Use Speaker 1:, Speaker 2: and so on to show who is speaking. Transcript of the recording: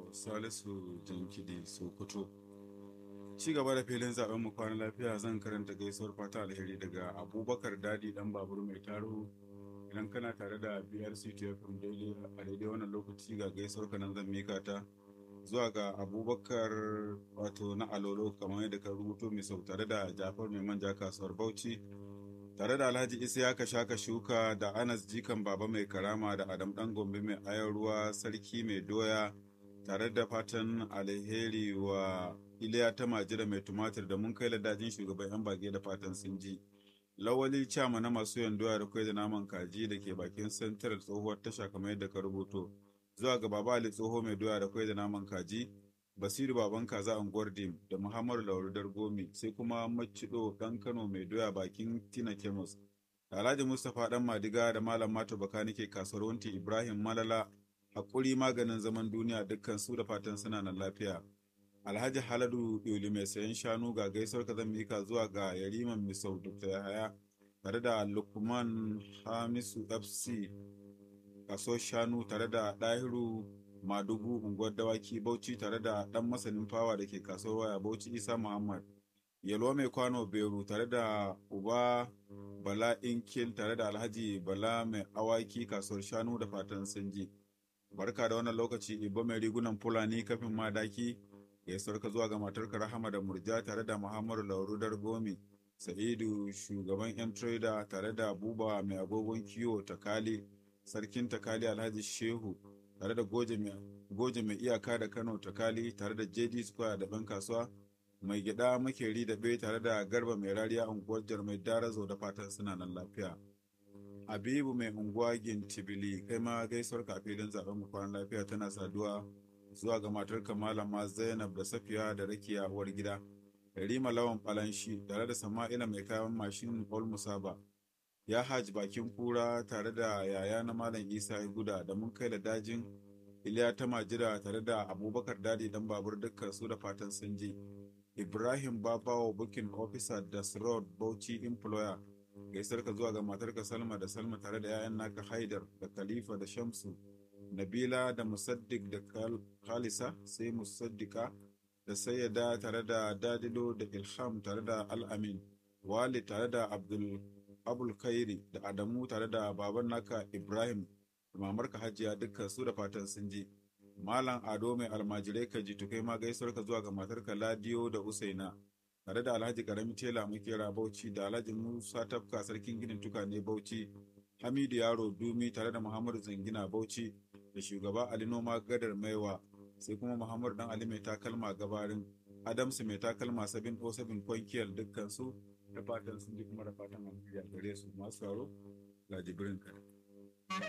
Speaker 1: Salisu Jankidi Sokoto. Ci gaba da filin zaben mu kwana lafiya zan karanta gaisuwar fata alheri daga Abubakar Dadi dan babur mai taro idan kana tare da BRC TFM daidai a daidai wannan lokaci ga gaisuwar ka nan zan mika ta zuwa ga Abubakar wato na Alolo kamar yadda ka rubuto mai sau tare da Jafar mai manja kasuwar Bauchi tare da Alhaji Isiyaka Shaka Shuka da Anas Jikan Baba mai karama da Adam Dan Gombe mai ayar ruwa sarki mai doya tare da fatan alheri wa Iliya ta majira mai tumatir da mun kai ladajin shugaban yan bage da fatan sun ji. Lawali Chama na masu yan doya da kwai da naman kaji da ke bakin santarar tsohuwar tasha kamar yadda ka rubuto. Zuwa ga Baba Ali tsoho mai doya da kwai da naman kaji, Basiru baban kaza unguwar Dim da Muhammadu Lauru Dargomi sai kuma Macido dan Kano mai doya bakin Tina Kemus. Alhaji Mustapha dan Madiga da Malam Mato Bakanike kasuwar Wanti Ibrahim Malala hakuri maganin zaman duniya dukkan su da fatan suna nan lafiya. Alhaji Haladu Yuli mai sayan shanu ga gaisuwar ka zan mika zuwa ga Yariman Misau Dr. Yahaya tare da Lukman Hamisu FC kaso shanu tare da Dahiru Madugu unguwar dawaki Bauchi tare da ɗan masanin fawa da ke kasuwar waya Bauchi Isa Muhammad. Yalwa mai kwano Beru tare da Uba Bala Inkil tare da Alhaji Bala mai awaki kasuwar shanu da fatan sanji. Barka da wannan lokaci Ibo mai rigunan Fulani kafin madaki gaisuwar ka zuwa ga matarka Rahama da Murja tare da Muhammadu Lauru Dargomi. Sa'idu shugaban 'yan trader tare da Buba mai agogon kiwo Takali, Sarkin Takali Alhaji Shehu tare da Goje mai iyaka da Kano Takali tare da JD Square da ɗan kasuwa mai gida makeri da bai tare da Garba mai rariya unguwar Jarmai Darazo da fatan suna nan lafiya. Habibu mai unguwa Gintibili kai ma gaisuwar ka filin zaben mu kwanan lafiya tana saduwa zuwa ga matarka Malama Zainab da Safiya da Rakiya uwar gida. Rima Lawan Falanshi tare da Sama'ila mai kayan mashin Ol Musaba. Ya haji bakin kura tare da yaya na Malam Isa Guda da mun kai da dajin Iliya ta Majira tare da Abubakar Dadi dan babur dukkan su da fatan sun je. Ibrahim Babawo Booking Officer da Road Bauchi Employer. Gaisar ka zuwa ga matarka Salma da Salma tare da 'ya'yan naka Haidar da Khalifa da Shamsu. Nabila da Musaddiq da Khalisa sai Musaddika da Sayyada tare da Dadilo da Ilham tare da Al-Amin. Wali tare da Abdul Abul Khairi da Adamu tare da baban naka Ibrahim da mamarka Hajiya dukkan su da fatan sun ji. Malam Ado mai almajirai ka ji tukai ma gaisuwar ka zuwa ga matarka Ladiyo da Usaina tare da Alhaji Karami Tela Makera Bauchi da Alhaji Musa Tafka Sarkin Ginin Tukane Bauchi Hamidu Yaro Dumi tare da Muhammadu Zangina Bauchi da shugaba Ali Noma Gadar Maiwa sai kuma Muhammadu Dan Ali mai takalma gabarin Adamsu mai takalma sabin ko sabin kwankiyar dukkan su da fatan sun ji kuma da fatan an gare su masu sauro ga jibrin kare.